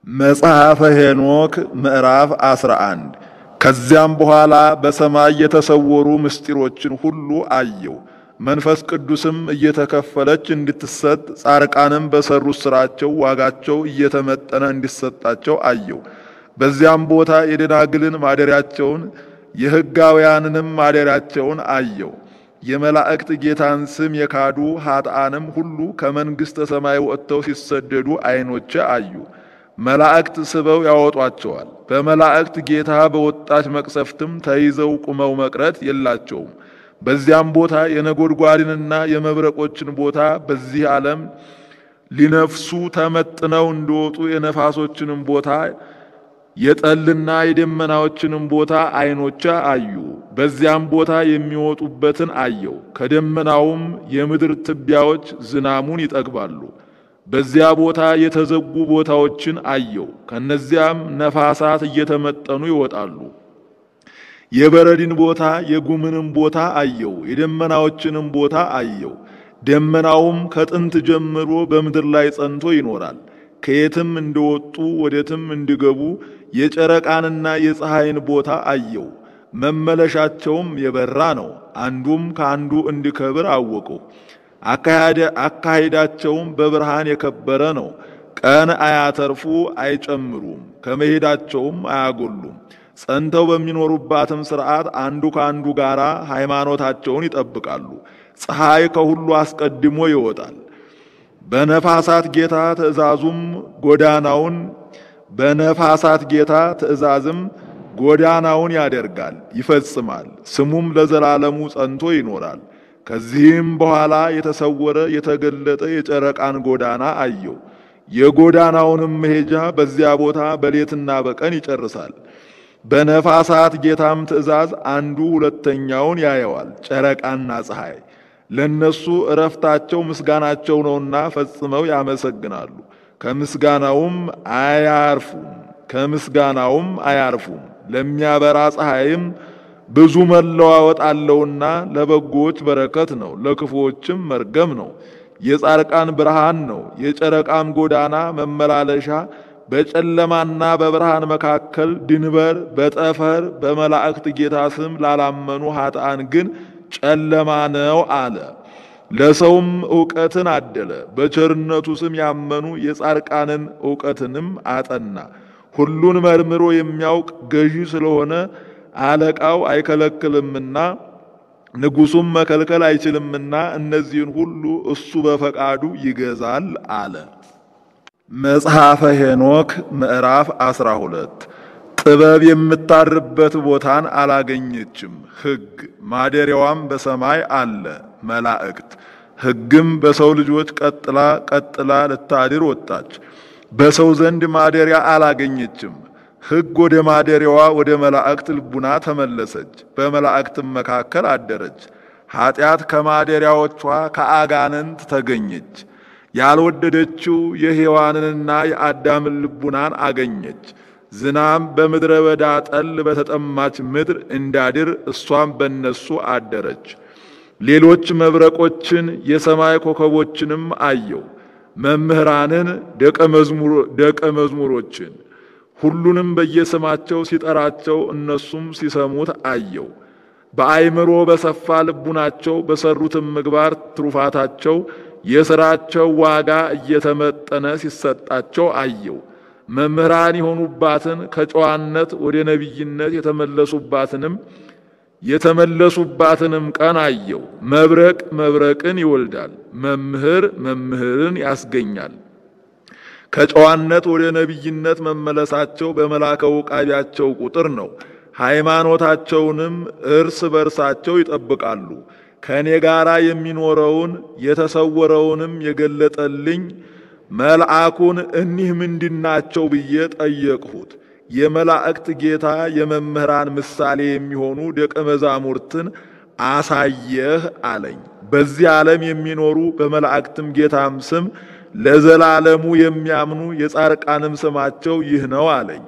መጽሐፈ ሄኖክ ምዕራፍ 11 ከዚያም በኋላ በሰማይ የተሰወሩ ምስጢሮችን ሁሉ አየው። መንፈስ ቅዱስም እየተከፈለች እንድትሰጥ ጻርቃንም በሰሩት ሥራቸው ዋጋቸው እየተመጠነ እንዲሰጣቸው አየው። በዚያም ቦታ የደናግልን ማደሪያቸውን የሕጋውያንንም ማደሪያቸውን አየው። የመላእክት ጌታን ስም የካዱ ኃጥአንም ሁሉ ከመንግሥተ ሰማይ ወጥተው ሲሰደዱ ዐይኖቼ አዩ። መላእክት ስበው ያወጧቸዋል። በመላእክት ጌታ በወጣች መቅሰፍትም ተይዘው ቁመው መቅረት የላቸውም። በዚያም ቦታ የነጎድጓድንና የመብረቆችን ቦታ በዚህ ዓለም ሊነፍሱ ተመጥነው እንዲወጡ የነፋሶችንም ቦታ የጠልና የደመናዎችንም ቦታ ዐይኖቼ አዩ። በዚያም ቦታ የሚወጡበትን አየው። ከደመናውም የምድር ትቢያዎች ዝናሙን ይጠግባሉ። በዚያ ቦታ የተዘጉ ቦታዎችን አየው። ከነዚያም ነፋሳት እየተመጠኑ ይወጣሉ። የበረድን ቦታ የጉምንም ቦታ አየው። የደመናዎችንም ቦታ አየው። ደመናውም ከጥንት ጀምሮ በምድር ላይ ጸንቶ ይኖራል። ከየትም እንደወጡ ወዴትም እንዲገቡ የጨረቃንና የፀሐይን ቦታ አየው። መመለሻቸውም የበራ ነው። አንዱም ከአንዱ እንዲከብር አወቀው። አካሄዳቸውም በብርሃን የከበረ ነው። ቀን አያተርፉ አይጨምሩም፣ ከመሄዳቸውም አያጎሉም። ጸንተው በሚኖሩባትም ሥርዓት አንዱ ከአንዱ ጋር ሃይማኖታቸውን ይጠብቃሉ። ፀሐይ ከሁሉ አስቀድሞ ይወጣል። በነፋሳት ጌታ ትእዛዙም ጎዳናውን በነፋሳት ጌታ ትእዛዝም ጎዳናውን ያደርጋል ይፈጽማል። ስሙም ለዘላለሙ ጸንቶ ይኖራል። ከዚህም በኋላ የተሰወረ የተገለጠ የጨረቃን ጎዳና አየው። የጎዳናውንም መሄጃ በዚያ ቦታ በሌትና በቀን ይጨርሳል። በነፋሳት ጌታም ትእዛዝ አንዱ ሁለተኛውን ያየዋል። ጨረቃና ፀሐይ ለነሱ እረፍታቸው ምስጋናቸው ነውና ፈጽመው ያመሰግናሉ። ከምስጋናውም አያርፉም ከምስጋናውም አያርፉም። ለሚያበራ ፀሐይም ብዙ መለዋወጥ አለውና ለበጎዎች በረከት ነው፣ ለክፉዎችም መርገም ነው። የጻርቃን ብርሃን ነው። የጨረቃም ጎዳና መመላለሻ በጨለማና በብርሃን መካከል ድንበር በጠፈር በመላእክት ጌታ ስም ላላመኑ ኃጥአን ግን ጨለማ ነው አለ። ለሰውም ዕውቀትን አደለ። በቸርነቱ ስም ያመኑ የጻርቃንን ዕውቀትንም አጠና። ሁሉን መርምሮ የሚያውቅ ገዢ ስለሆነ አለቃው አይከለክልምና ንጉሡም መከልከል አይችልምና እነዚህን ሁሉ እሱ በፈቃዱ ይገዛል አለ። መጽሐፈ ሄኖክ ምዕራፍ ዐሥራ ሁለት ጥበብ የምታርበት ቦታን አላገኘችም። ሕግ ማደሪያዋም በሰማይ አለ። መላእክት ሕግም በሰው ልጆች ቀጥላ ቀጥላ ልታድር ወጣች። በሰው ዘንድ ማደሪያ አላገኘችም። ሕግ ወደ ማደሪያዋ ወደ መላእክት ልቡና ተመለሰች፣ በመላእክትም መካከል አደረች። ኀጢአት ከማደሪያዎቿ ከአጋንንት ተገኘች። ያልወደደችው የሔዋንንና የአዳምን ልቡናን አገኘች። ዝናም በምድረ በዳ ጠል በተጠማች ምድር እንዳድር እሷም በነሱ አደረች። ሌሎች መብረቆችን የሰማይ ኮከቦችንም አየው። መምህራንን ደቀ መዝሙሮችን ሁሉንም በየስማቸው ሲጠራቸው እነሱም ሲሰሙት አየው። በአይምሮ በሰፋ ልቡናቸው በሰሩትም ምግባር ትሩፋታቸው የሥራቸው ዋጋ እየተመጠነ ሲሰጣቸው አየው። መምህራን የሆኑባትን ከጨዋነት ወደ ነቢይነት የተመለሱባትንም የተመለሱባትንም ቀን አየው። መብረቅ መብረቅን ይወልዳል፣ መምህር መምህርን ያስገኛል። ከጨዋነት ወደ ነቢይነት መመለሳቸው በመላከ ውቃቢያቸው ቁጥር ነው። ሃይማኖታቸውንም እርስ በርሳቸው ይጠብቃሉ። ከእኔ ጋር የሚኖረውን የተሰወረውንም የገለጠልኝ መልአኩን እኒህ ምንድናቸው ብዬ ጠየቅሁት። የመላእክት ጌታ የመምህራን ምሳሌ የሚሆኑ ደቀ መዛሙርትን አሳየህ አለኝ። በዚህ ዓለም የሚኖሩ በመላእክትም ጌታም ስም ለዘላለሙ የሚያምኑ የጻርቃንም ስማቸው ይህ ነው አለኝ።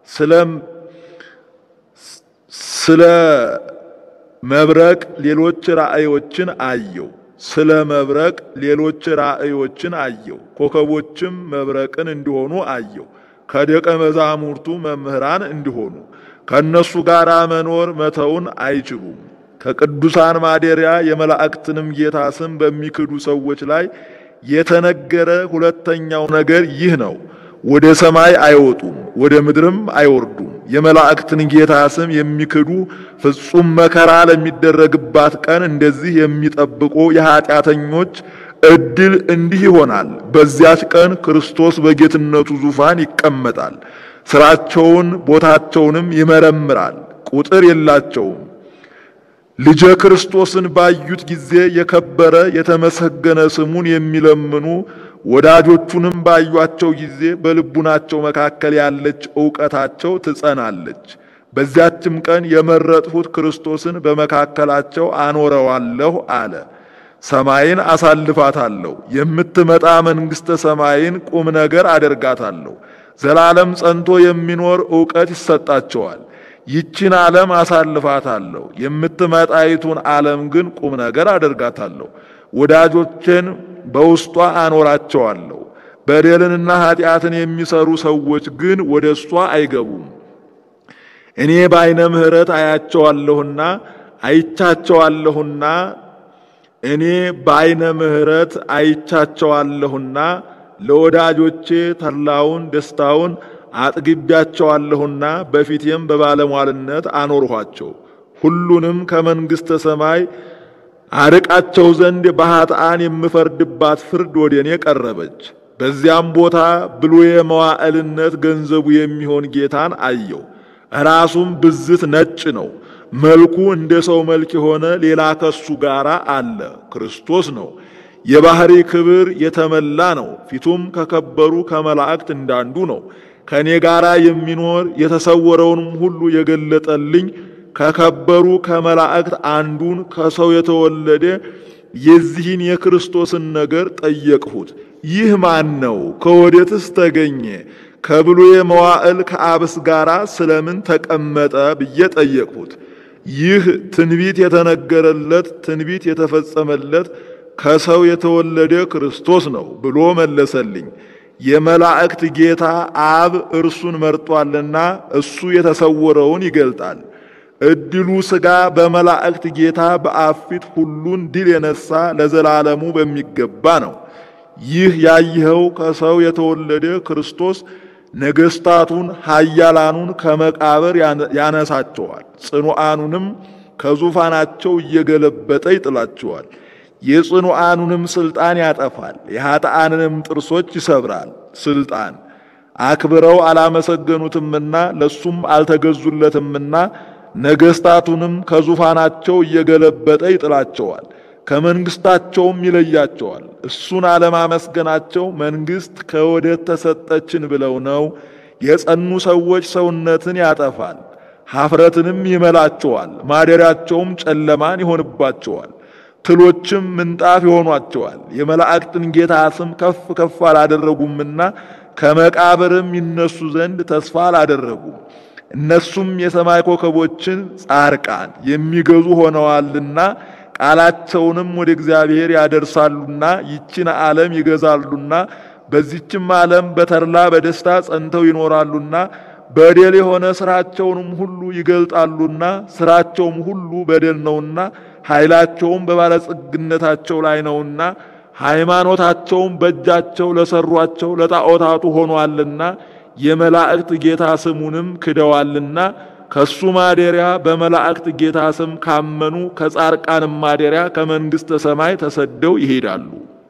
ስለ መብረቅ ሌሎች ራእዮችን አየው። ስለ መብረቅ ሌሎች ራእዮችን አየው። ኮከቦችም መብረቅን እንዲሆኑ አየው። ከደቀ መዛሙርቱ መምህራን እንዲሆኑ ከእነሱ ጋር መኖር መተውን አይችሉም። ከቅዱሳን ማደሪያ የመላእክትንም ጌታ ስም በሚክዱ ሰዎች ላይ የተነገረ ሁለተኛው ነገር ይህ ነው። ወደ ሰማይ አይወጡም፣ ወደ ምድርም አይወርዱም። የመላእክትን ጌታ ስም የሚክዱ ፍጹም መከራ ለሚደረግባት ቀን እንደዚህ የሚጠብቁ የኀጢአተኞች ዕድል እንዲህ ይሆናል። በዚያች ቀን ክርስቶስ በጌትነቱ ዙፋን ይቀመጣል። ሥራቸውን ቦታቸውንም ይመረምራል፣ ቁጥር የላቸውም። ልጀ ክርስቶስን ባዩት ጊዜ የከበረ የተመሰገነ ስሙን የሚለምኑ ወዳጆቹንም ባዩአቸው ጊዜ በልቡናቸው መካከል ያለች ዕውቀታቸው ትጸናለች። በዚያችም ቀን የመረጥሁት ክርስቶስን በመካከላቸው አኖረዋለሁ አለ። ሰማይን አሳልፋታለሁ፣ የምትመጣ መንግሥተ ሰማይን ቁም ነገር አደርጋታለሁ። ዘላለም ጸንቶ የሚኖር ዕውቀት ይሰጣቸዋል። ይችን ዓለም አሳልፋታለሁ፣ የምትመጣይቱን ዓለም ግን ቁም ነገር አደርጋታለሁ። ወዳጆቼን በውስጧ አኖራቸዋለሁ። በደልንና ኃጢአትን የሚሰሩ ሰዎች ግን ወደ እሷ አይገቡም። እኔ በዓይነ ምሕረት አያቸዋለሁና አይቻቸዋለሁና እኔ በዓይነ ምሕረት አይቻቸዋለሁና ለወዳጆቼ ተድላውን ደስታውን አጥግቢያቸዋለሁና በፊቴም በባለሟልነት አኖርኋቸው። ሁሉንም ከመንግሥተ ሰማይ አርቃቸው ዘንድ በኃጥአን የምፈርድባት ፍርድ ወደ እኔ ቀረበች። በዚያም ቦታ ብሉየ መዋዕልነት ገንዘቡ የሚሆን ጌታን አየው። ራሱም ብዝት ነጭ ነው። መልኩ እንደ ሰው መልክ የሆነ ሌላ ከሱ ጋር አለ፣ ክርስቶስ ነው። የባህሪ ክብር የተመላ ነው። ፊቱም ከከበሩ ከመላእክት እንዳንዱ ነው። ከእኔ ጋር የሚኖር የተሰወረውንም ሁሉ የገለጠልኝ ከከበሩ ከመላእክት አንዱን ከሰው የተወለደ የዚህን የክርስቶስን ነገር ጠየቅሁት። ይህ ማን ነው? ከወዴትስ ተገኘ? ከብሉየ መዋዕል ከአብስ ጋር ስለምን ተቀመጠ ብዬ ጠየቅሁት። ይህ ትንቢት የተነገረለት ትንቢት የተፈጸመለት ከሰው የተወለደ ክርስቶስ ነው ብሎ መለሰልኝ። የመላእክት ጌታ አብ እርሱን መርጧልና እሱ የተሰወረውን ይገልጣል። እድሉ ሥጋ በመላእክት ጌታ በአብ ፊት ሁሉን ድል የነሳ ለዘላለሙ በሚገባ ነው። ይህ ያየኸው ከሰው የተወለደ ክርስቶስ ነገሥታቱን ኃያላኑን ከመቃብር ያነሳቸዋል፣ ጽኑዓኑንም ከዙፋናቸው እየገለበጠ ይጥላቸዋል። የጽኑዓኑንም ሥልጣን ያጠፋል፣ የኃጥአንንም ጥርሶች ይሰብራል። ሥልጣን አክብረው አላመሰገኑትምና ለሱም አልተገዙለትምና ነገሥታቱንም ከዙፋናቸው እየገለበጠ ይጥላቸዋል፣ ከመንግሥታቸውም ይለያቸዋል። እሱን አለማመስገናቸው መንግሥት ከወዴት ተሰጠችን ብለው ነው። የጸኑ ሰዎች ሰውነትን ያጠፋል፣ ኀፍረትንም ይመላቸዋል። ማደሪያቸውም ጨለማን ይሆንባቸዋል፣ ትሎችም ምንጣፍ ይሆኗቸዋል። የመላእክትን ጌታ ስም ከፍ ከፍ አላደረጉምና ከመቃብርም ይነሱ ዘንድ ተስፋ አላደረጉም። እነሱም የሰማይ ኮከቦችን ጻርቃን የሚገዙ ሆነዋልና ቃላቸውንም ወደ እግዚአብሔር ያደርሳሉና ይችን ዓለም ይገዛሉና በዚችም ዓለም በተድላ በደስታ ጸንተው ይኖራሉና በደል የሆነ ስራቸውንም ሁሉ ይገልጣሉና ስራቸውም ሁሉ በደል ነውና ኃይላቸውም በባለጸግነታቸው ላይ ነውና ሃይማኖታቸውም በእጃቸው ለሰሯቸው ለጣዖታቱ ሆኗልና የመላእክት ጌታ ስሙንም ክደዋልና ከሱ ማደሪያ በመላእክት ጌታ ስም ካመኑ ከጻርቃንም ማደሪያ ከመንግሥተ ሰማይ ተሰደው ይሄዳሉ።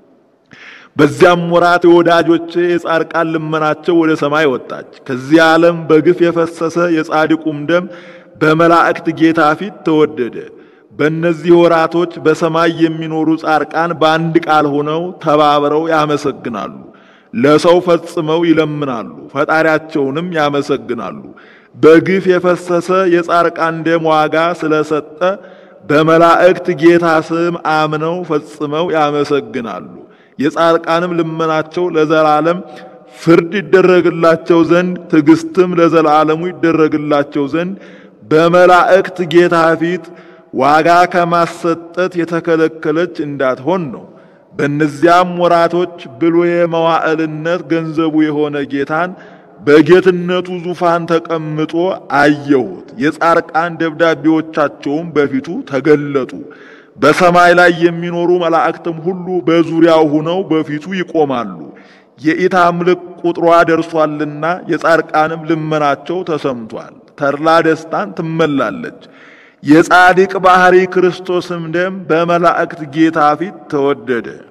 በዚያም ወራት የወዳጆቼ የጻርቃን ልመናቸው ወደ ሰማይ ወጣች። ከዚህ ዓለም በግፍ የፈሰሰ የጻድቁም ደም በመላእክት ጌታ ፊት ተወደደ። በእነዚህ ወራቶች በሰማይ የሚኖሩ ጻርቃን በአንድ ቃል ሆነው ተባብረው ያመሰግናሉ። ለሰው ፈጽመው ይለምናሉ፣ ፈጣሪያቸውንም ያመሰግናሉ። በግፍ የፈሰሰ የጻርቃን ደም ዋጋ ስለሰጠ በመላእክት ጌታ ስም አምነው ፈጽመው ያመሰግናሉ። የጻርቃንም ልመናቸው ለዘላለም ፍርድ ይደረግላቸው ዘንድ ትዕግስትም ለዘላለሙ ይደረግላቸው ዘንድ በመላእክት ጌታ ፊት ዋጋ ከማሰጠት የተከለከለች እንዳትሆን ነው። በእነዚያም ወራቶች ብሉየ መዋዕልነት ገንዘቡ የሆነ ጌታን በጌትነቱ ዙፋን ተቀምጦ አየሁት። የጻርቃን ደብዳቤዎቻቸውም በፊቱ ተገለጡ። በሰማይ ላይ የሚኖሩ መላእክትም ሁሉ በዙሪያው ሆነው በፊቱ ይቆማሉ። የኢታምልክ ቁጥሯ ደርሷልና የጻርቃንም ልመናቸው ተሰምቷል። ተድላ ደስታን ትመላለች። የጻድቅ ባህሪ ክርስቶስም ደም በመላእክት ጌታ ፊት ተወደደ።